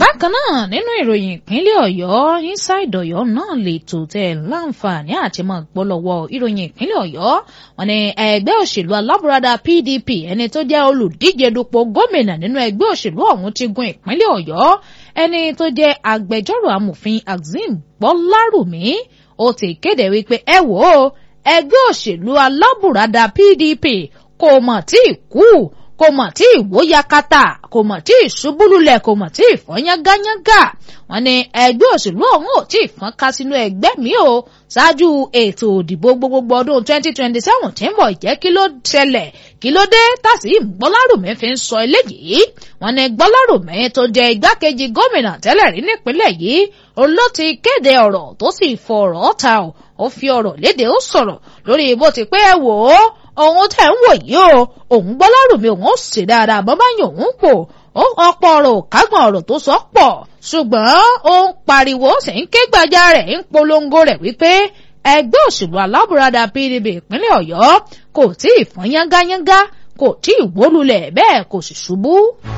bákan náà nínú ìròyìn ìpínlẹ̀ ọ̀yọ́ inside ọ̀yọ́ náà lè tò tẹ̀ láǹfààní àti máa gbọ́ lọ́wọ́ ìròyìn ìpínlẹ̀ ọ̀yọ́ wọn ni ẹgbẹ́ òṣèlú alábùradà pdp ẹni tó jẹ́ olùdíje dupò gómìnà nínú ẹgbẹ́ òṣèlú ọ̀hún ti gun ìpínlẹ̀ ọ̀yọ́ ẹni tó jẹ́ agbẹjọ́rò amòfin axim gbọ́lárùmí ó ti kéde wípé ẹ wò ó ẹgbẹ́ òṣèlú alábùradà pdp kò mọ̀ tí ì kú kò mọ̀ tí ìwó yakata kò mọ̀ tí ìṣubúlulẹ̀ kò mọ̀ tí ìfọ́nyángányángà wọn ni ẹgbẹ́ òṣèlú ọ̀hún ò tí ì fọ́n ká sínú ẹgbẹ́ mi o ṣáájú ètò òdìbò gbogbogbò ọdún 2027 tí ń bọ̀ jẹ́ kí ló ṣẹlẹ̀ kí ló dé tàṣí gbọ́lárùmí fi ń sọ eléyìí wọn ni gbọ́lárùmí tó jẹ́ igbákejì gómìnà tẹ́lẹ̀ rí nípínlẹ̀ yìí òun ló ti kéde ọ̀rọ̀ tó sì fọ̀rọ̀ ta ò ó fi ọ̀rọ̀ léde ó sọ̀rọ̀ lórí bó ti pé ẹ wò ó òun tẹ̀ ń wò yìí o òun gbọ́ lárùmí òun ó sì dáadáa bọ́ bá yàn òun pò ó ọ̀pọ̀ ọ̀rọ̀ kágbọ̀n ọ̀rọ̀ tó sọ pọ̀ ṣùgbọ́n ó ń pariwo sì ń ké gbàjà rẹ̀ ń polongo rẹ̀ wípé ẹgbẹ́ òṣèlú alábùradà pdp ìpínlẹ̀ ọ̀yọ́ kò tí ì fọ́n yángányángá kò tí ì wólulẹ̀ bẹ́ẹ̀ kò sì ṣubú.